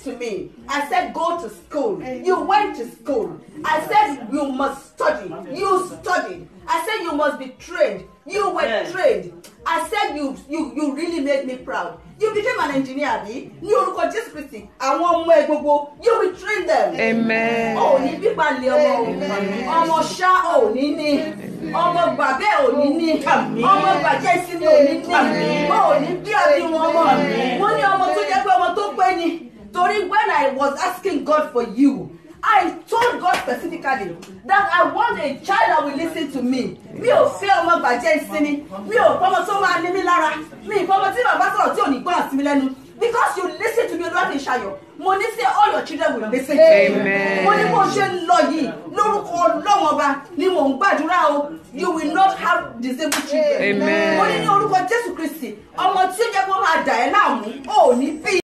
to me. I said, go to school. You went to school. I said, you must study. You studied. I said, you must be trained. You were Yes. trained. I said, you, you, you really made me proud. You became an engineer, bí? Ní orúkọ Jésù Kristi, àwọn ọmọ ẹ gbogbo, you will train them. Amen. Ò ní pípa lé ọmọ o. Ọmọ ṣá ò ní ní. Ọmọ gbàgbé ò ní ní. Ọmọ gbàjẹ́ ìsinmi ò ní ní. Ò ní bí àbí wọn mọ̀. Mo ní ọmọ tó jẹ́ pé ọmọ tó pé ni. Torí when I was asking God for you, I told God specifically that I want a child that will listen to me. Mi ò fẹ́ ọmọ gbàjẹ́ ìsinmi. Mi ò fọmọ tó máa ní mi lára. Mi ì fọmọ tí bàbá sọ̀rọ̀ tí ò ní gbọ́ àsìmí lẹ́nu. Because you listen to me olúwa fi ṣayọ̀. Mo ní say all your children will listen to you. Amen. Mo ní bó ṣe ń lọ yìí lórúkọ ọlọ́wọ́n ọba ni mò ń gbàdúrà o. You will not have disabled children. Amen. Mo ní ní orúkọ Jésù Kristi ọmọ tí ó jẹ́ kó máa dà ẹ́ láàmú ò ní bí